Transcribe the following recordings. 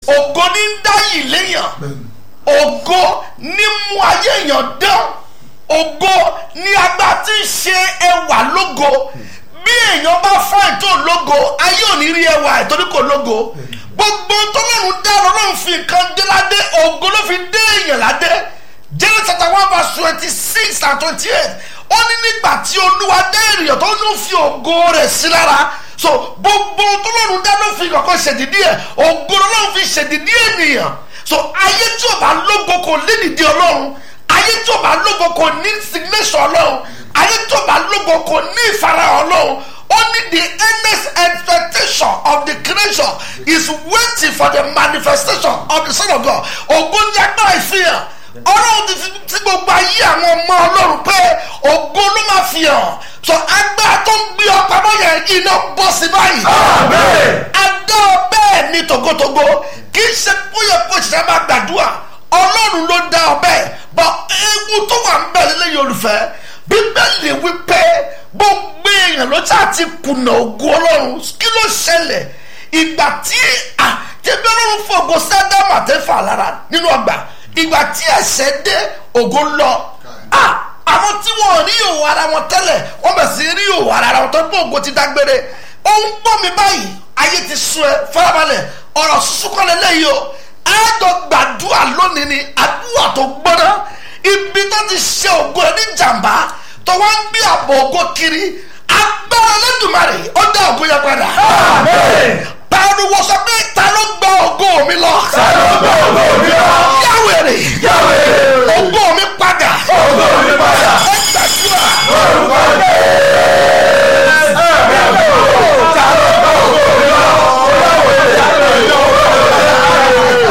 ògo ní ń dá yìí léèyàn ògo ní mú ayé èèyàn dán ògo ní agbá tí ń ṣe ẹwà lógo bí èèyàn bá fáìn tó lógo ayé ò ní rí ẹwà ẹ̀ torí kò lógo gbogbo tọ́lọ́run dá lọ́lọ́run fi nǹkan dé ládé ògo ló fi dé èèyàn ládé Genesis chapter one verse twenty six and twenty eight ó ní nígbà tí olúwa dá ènìyàn tó ló fi ògo rẹ̀ sí lára so gbogbo tọ́lọ́run dá ló fi kọ̀kọ́ ṣèdídí ẹ̀ ògo lọ́lọ́run fi ṣèdídí ènìyàn so ayé tí ò bá lógo kò lédìdí ọlọ́run ayé tí ò bá lógo kò ní signation ọlọ́run ayé tí ò bá lógo kò ní ìfarahàn ọlọ́run only the earnest expectation of the creation is waiting for the manifestation of the son of God ògo ní agbára ìfihàn ọlọ́run ti fi tí gbogbo ayé àwọn ọmọ ọlọ́run pé ògo ló máa fi hàn so agbára tó ń gbé ọ pamọ́ yẹn iná bọ́ sí báyìí. adá ọ bẹ́ẹ̀ ni tògótògó kì í ṣe bóyá kó ṣiṣẹ́ máa gbàdúrà ọlọ́run ló dá ọ bẹ́ẹ̀ bọ́ ewu tó wà ń bẹ̀ lélẹ́yìn olùfẹ́ bíbélì wípé gbogbo èèyàn ló ṣáà ti kùnà ògo ọlọ́run kí ló ṣẹlẹ̀ ìgbà tí àtẹ̀bí ọlọ́run fògo sẹ́dámà tẹ́fà lára nínú ọgbà ìgbà tí ẹ̀ṣẹ̀ dé ògo lọ àwọn tí wọn rí òwò ara wọn tẹ́lẹ̀ wọ́n bẹ̀ sí rí òwò ara wọn tó ń bọ̀ ògo ti dágbére ó ń gbọ́ mi báyìí ayé ti sún ẹ farabalẹ̀ ọ̀rọ̀ súnkọ́lẹ̀ lẹ́yìn o ẹ̀ẹ́dọ̀ gbàdúrà lónìí ni àdúrà tó gbọ́ná ibi tó ti ṣe ògo ẹ ní jàǹbá tó wá ń gbé àbọ̀ ògo kiri agbára lẹ́dùnmarè ó dá ògo yẹn padà. pariwo sọ pé ta ló gba ògo mi lọ. ta ló gba ògo mi lọ. yáwèrè. yáwèrè. ògo mi padà. ògo mi padà. ẹ gbàdúrà. orúkọ Jésù. ẹ̀mí àgbò. ta ló gba ògo mi lọ. yáwèrè. yáwèrè.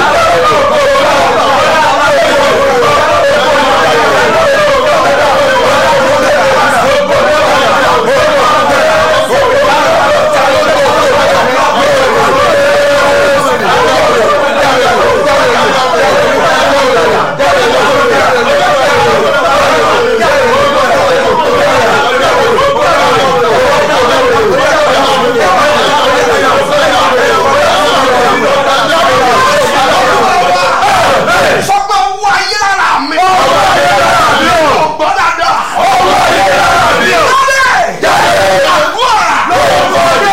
sọ pé owó ayé lára mi. owó ayé lára mi o. ọgbọ́n dáadáa. owó ayé lára mi o. jáde. àdúrà.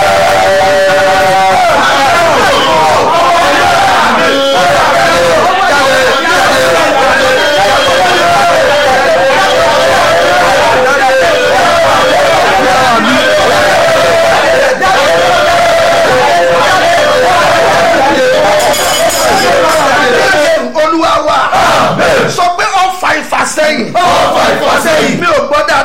olúwa wa sọ pé ọfà ìfàsẹ́yìn ọ̀fà ìfàsẹ́yìn. mi ò gbọ́